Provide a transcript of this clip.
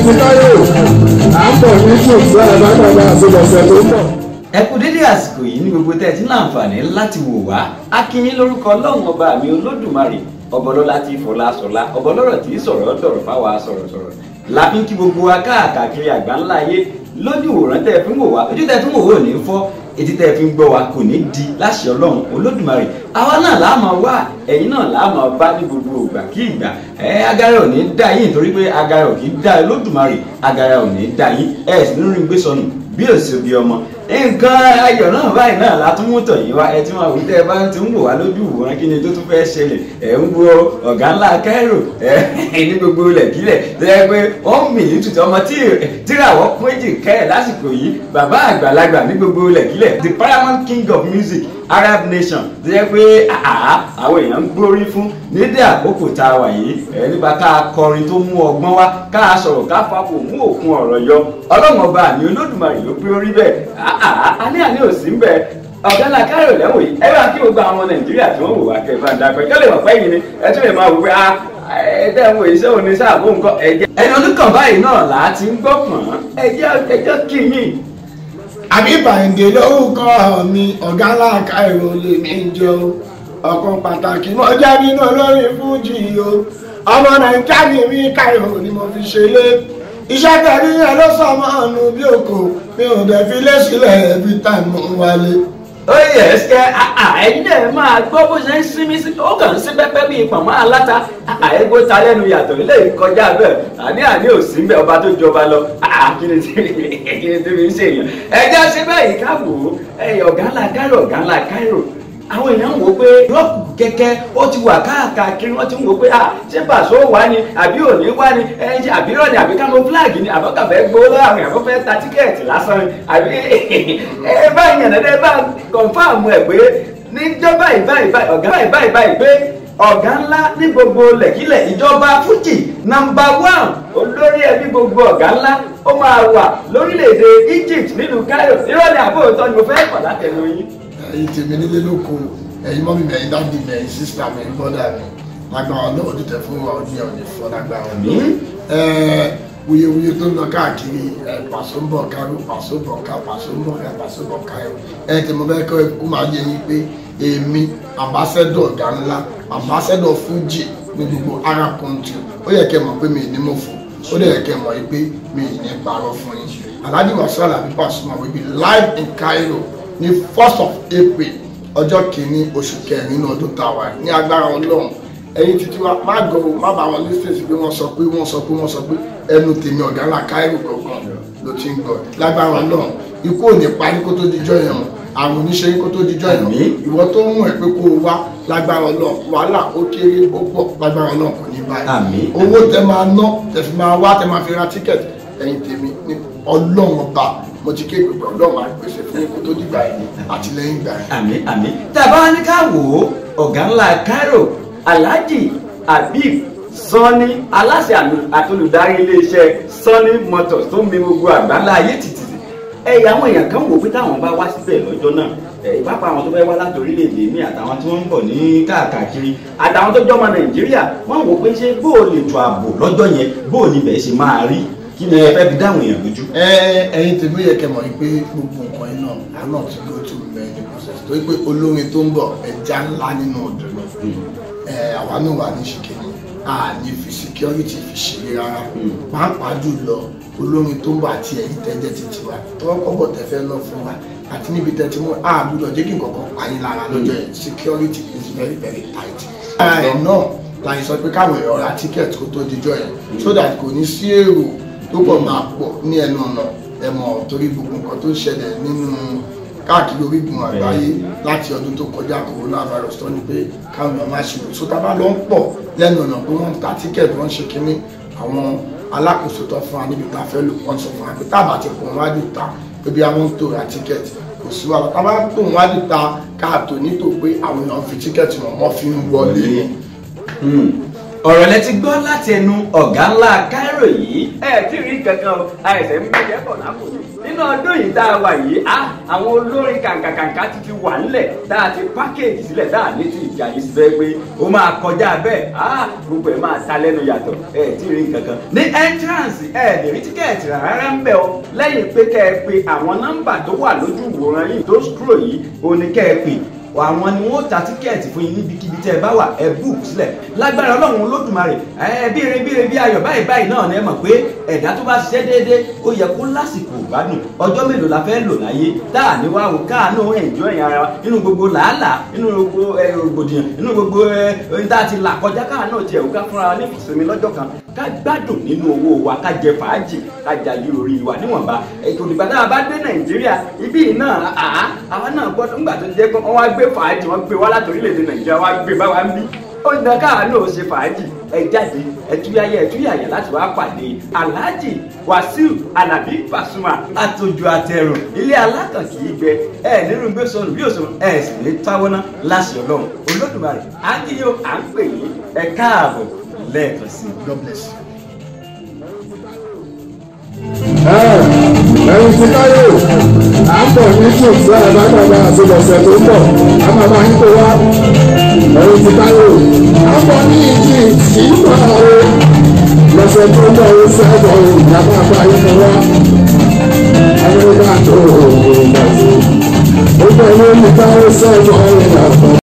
ti káyọ̀ à ń bọ̀ ní ṣùgbọ́n àbájáde àṣelọ̀sẹ̀ tó ń bọ̀. ẹ kú dédé àsìkò yìí ní gbogbo tẹ́ ẹ ti ní àǹfààní láti wò wá a kí yín lórúkọ ọlọ́run ọba mi olódùmarè ọbọlọ́lá tí fọlá sọlá ọbọlọ́rọ̀ tí sọ̀rọ̀ dọ̀rọ̀ fáwa sọ̀rọ̀sọ̀rọ̀ la fi ń kí gbogbo wa káàkiri àgbáńlá ayé lójú ìwòran tẹ́ ẹ fi ń wò wá ojú tẹ́ ẹ fi ń wò wá ò ní fọ́ etí tẹ́ ẹ fi ń gbọ́ wa kò ní di láṣẹ ọlọ́run olódùmarè àwa náà là á máa wá ẹ̀yin náà là á máa bá ní gbogbo ìgbà kí ìgbà ẹ agara ò ní dá yín nítorí pé agara ò kì í dá olódùmarè agara ò ní dá yín ẹ sì nínú gbé sọnù bí òsì òbí ọmọ nǹkan ayọ̀ náà báyìí náà la tún mú tọ̀ yín wá ẹ tí wọn àwùjọ ẹ bá ti ń wò wá lójú ìwòran kí ni tó tún fẹ́ ṣẹlẹ̀ ẹ ń wo ọ̀gá ńlá Cairo ẹ ní gbogbo ilẹ̀kílẹ̀ tó yẹ pé wọ́n mì ní tutù ọmọ tíràwọ̀ péjì kẹ́ ẹ̀ lásìkò yìí bàbá àgbàlagbà ní gbogbo ilẹ̀kílẹ̀ the paramount king of music Arab nation tó yẹ pé àwọn èèyàn ń gbórí fún nídìí àkókò tá a wà yìí ẹ nípa ká kọrin tó mú ọgbọ́n wá ká sọ̀rọ̀ ká fapò mú òkun ọ̀rọ̀ yọ ọlọ́run ọba àmì olódùmarè ló pé orí bẹ́ẹ̀ àní àní ò sí ń bẹ ọ̀gá náà Cairo lẹ́wọ̀n yìí ẹ bá kí gbogbo àwọn ọmọ Nàìjíríà tí wọ́n wò wá kẹfà ń dàgbẹ́ kẹ́lẹ́ wọ̀ pẹ́yìn ni ẹ tún lè máa wò pé a ẹ̀ẹ́dẹ́ wo iṣẹ́ òní sáàbò nǹkan ẹ̀jẹ̀ ẹni oníkan báyìí náà là á ti ń gbọ́ pọ̀n ẹjẹ́ ẹjọ́ kí yín. àbí bàǹdè lórúkọ mi ọ̀gá ńlá Cairo lè mí jọ ọ̀kan pàtàkì mo jẹ́ nínú olórin fújì o ọmọ nàìjíríà ni mí Cairo ni mo fi ṣe lé iṣẹ́ tẹ̀lé yẹn ló sọ ọmọ ọ̀nù bí òkò mi ò dẹ̀ fi lé sílẹ̀ every time mo ń wálé. ó yẹ ẹsẹ ẹyin náà máa gbọ́ bó ṣe ń sinmi sí ó kàn ń sí pẹ́pẹ́ bíi pọ̀nmọ́ aláta àìgbó ta lẹ́nu yàtọ̀ ilé ìkọjá bẹ́ẹ̀ àní àní ò sí bẹ́ẹ̀ ọba tó jọba lọ kí ni tí kí ni tí mi ń ṣèyàn ẹjọ́ ṣe báyìí káwò ọ̀gá ńlá Cairo ọ̀gá ńlá Cairo àwọn èèyàn ń wò pé rọ́ọ̀kù kẹ́kẹ́ ó ti wà káàkiri wọ́n ti ń wò pé à ṣé pàṣẹ wà ní àbí òní wà ní ẹ ṣe àbí rọ̀ ní àbí kámo fúláàgì ní àbọ̀kàfẹ́ gbowó lọ́wọ́ àwọn èèyàn fẹ́ ta tíkẹ́ẹ̀tì lásán ni àbí ẹ bá yàn ẹ bá kọ̀ǹfàmù ẹ̀ pé níjọ́ báyìí báyìí báyìí ọ̀gá báyìí báyìí báyìí pé ọ̀gá ńlá ní gbogbo lẹ̀kílẹ̀ ìjọba fújì nàmbà wán olórí ẹbí gbogbo ọ̀gá ńlá ó máa wà lórílẹ̀‐èdè Egypt nílùú Cairo ìrọ̀lẹ́ àbóòtọ́ ni mo fẹ́ pọ̀ látẹnu yín ẹ̀yin tèmi nílé lóko ẹ̀yin mọ́mí mi ẹ̀yin dáàdì mi ẹ̀yin sísítà mi ẹ̀yin bọ́dà mi lágbára ọlọ́run ní tẹ̀ fún wa ọdún yẹn ò ní fọ́ lágbára ọlọ́run wuyewuye tó ń lọ káàkiri pàṣọ ń bọ̀ káró pàṣọ bọ̀ ká pàṣọ ń bọ̀ ká pàṣọ bọ̀ káyọ̀ ẹ̀ tí mo fẹ́ kọ́ ẹ̀kú máa yẹ yín pé èmi ambassador ọ̀gá ńlá ambassador Fuji ní gbogbo Arab country ó yẹ kẹ́ mọ̀ pé mi ní mo fò ó dẹ̀ yẹ kẹ́ mọ̀ pé mi ní parọ́ fún yín Alhaji Wasiu Alabi Pasuma will be live in Cairo ní first of April ọjọ́ kìíní oṣù kẹrin ní ọdún tàwa ní agbára Ọlọ́run ẹ̀yin títí wa má gbọ́ má bá wọn lísìn sí pé wọ́n sọ pé wọ́n sọ pé wọ́n sọ pé ẹnu tèmi ọ̀gá ńlá Cairo gbọ̀ngàn ló ti ń gbọ́ lágbára Ọlọ́run ikú ò ní parí kó tó dijọ́ yẹn àrùn oníṣẹ́ kó tó dijọ́ yẹn ìwọ tó ń mú ẹ pé kó o wá lágbára Ọlọ́run wàhálà ó kéré ó pọ̀ lágbára Ọlọ́run kò ní báyìí owó tẹ máa ná tẹ fi máa wá tẹ máa fi ra tíkẹ̀tì ẹ̀yin tèmi ní Ọlọ́run ọba mo ti ké gbogbo ọlọ́run àgbèsè fún ikú tó dìgbà yìí àti lẹ́yìn ìgbà yìí. àmín àmín tàbá ní ká wò ó ọ̀gá ńlá Cairo Alhaji Habib Sanni aláṣẹ àtolùdarí iléeṣẹ́ Sanni Motors tó ń mi gbogbo àgbáńlá ayé títì ẹ̀yà àwọn èèyàn kan wò pé táwọn bá wá síbẹ̀ lọ́jọ́ náà ìpápá àwọn tó fẹ́ wá láti orílẹ̀-èdè mi àtàwọn tí wọ́n ń bọ̀ ní káàkiri àtàwọn tó jọmọ Nàìjíríà wọ́n wò pé ṣé bó o lè tó ààbò lọ́jọ́ yẹn bó o níbẹ̀ ṣe máa rí kí ni ẹ fẹ́ fi dáhùn èèyàn lójú. ẹ ẹ̀yin tèmi yẹ kẹ́ mọ̀ pé gbogbo nǹkan iná àná ti go to many process torí pé olórin tó ń bọ̀ ẹja ńlá nínú odò ni àwa náà wà ní ṣìkìní a ní fi security fi ṣeré rárá pàápàá jùlọ olórin tó ń bọ̀ àti ẹ̀yin tẹ́jẹ́ títí wa tọ́wọ́ kọ́bọ̀ tẹ́ fẹ́ lọ fún wa àti níbi tẹ́tí mọ́ a gbúdọ̀ jẹ́ kí nǹkan kan pa yín lára lọ́jọ́ yẹn security is very very tight. ara ẹ̀ náà láyé sọ pé káwọn èèyàn ra ticket kó tó dijọ́ yẹn so that kò ní sí èrò tó pọ̀ máa pọ̀ ní ẹnu ọ̀nà ẹ̀mọ̀ torí gbogbo nǹkan tó ṣẹlẹ̀ nínú káàkiri orígun àgbáyé láti ọdún tó kọjá coronavirus tó ní pé káwọn èèyàn máa ṣe òṣù tá a bá lọ ń pọ̀ lẹ́nu ọ̀nà pé wọ́n ń ta tíkẹ̀tì wọ́n ń ṣe kínní àwọn alákòóso tó fún wa níbi tá a fẹ́ lò wọ́n sọ fún wa pé tá a bá ti pọ̀ wájú ta pé bí àwọn ń tò ra tíkẹ̀tì kò sí wàhálà tá a bá tó wájú ta káàtó nítò pé àwọn èèyàn fi tíkẹ̀tì wọn wọ́n fi ń wọlé ni ọ̀rọ̀ lẹ ti gbọ́ láti ẹnu ọ̀gá ńlá Cairo yìí ẹ ti rí kankan o àìsàn ń gbé jẹ́pọ̀ lápò nínú nínú ọdún yìí tá a wà yìí á àwọn olórin kàǹkàǹkà ti ti wà nílẹ̀ tá a ti pákéèjì sílẹ̀ tá a ní ti ìjà yìí síbẹ̀ pé ó máa kọjá bẹ́ẹ̀ á gbogbo ẹ̀ máa ta lẹ́nu yàtọ̀ ẹ̀ tí ì rí nǹkan kan ní entrance ẹ̀ lè rí tíkẹ́ẹ̀tì rárá ń bẹ̀ ọ́ lẹ́yìn pé kẹ́ ẹ pe àwọn nọ́mbà tó wà lójú ìwòran yìí tó scroll yìí ó ní kẹ́ ẹ pè àwọn ni wọn ta tíkẹ́ẹ̀tì fún yín níbikíbi tẹ́ ẹ bá wà ẹ búùkù sílẹ̀ lágbára ọlọ́run olódùmarè ẹ bí irin bí irin bí ayọ̀ báyìí báyìí náà ni ẹ mọ̀ pé ẹ̀dá tó bá ṣiṣẹ́ déédéé ó yẹ kó lásìkò ìgbádùn ọjọ́ mélòó la fẹ́ lò láyé tá à ní wá wò káàánú ẹ̀jọ́ ẹ̀yìn ara wa nínú gbogbo làálàá nínú gbogbo rògbòdìyàn nínú gbogbo ẹ̀yìn tá a ti là kọjá káàánú tiẹ̀ wò ká fúnra wa ní ìsinmi lọ́jọ́ kan ká gbádùn nínú owó wa ká jẹ fàájì ká jayé orí wa níwọ̀nba ètò ìgbà tá a bá dé nàìjíríà ibí yìí náà àá àwa náà gbọ́dọ̀ ńgbà tó jẹ́ pé wọ́n wá gbé fàájì wọ́n gbé wá láti orílẹ̀-èdè nàìjíríà wá gbé bá wa ń bí ó ń dan káà náà ṣe fàájì ẹ jáde ẹtúyáyẹ ẹtúyàyà láti wá pàdé alhaji wasiu alabi pasuma àtòjò àtẹrùn ilé alákàn kì í gbẹ ẹ nínú gbé sọnù bí òsùn ẹ sì ní táwọnà láṣẹ ọlọ́run olódùmarè à ń kíyó à ń pè yín ẹ káàbọ̀ lẹ́ẹ̀kan sí i. God bless you. ẹ̀yin ti káyọ̀ à ń bọ̀ ní ṣùgbọ́n àbájáde àbílọ̀sẹ̀ tó ń bọ̀ a máa máa ń kó wá ẹ̀yin ti káyọ̀ à ń bọ̀ ní ìdí ìgbà o lọ́sẹ̀ tó ń bọ̀ ó sẹ́gbọ̀ ìjàmbá àgbáyé ni wá amẹ́ríkà tó o ò gbà tó ó bẹ̀ ní ìgbà ó sẹ́gbọ̀ ìjàmbá.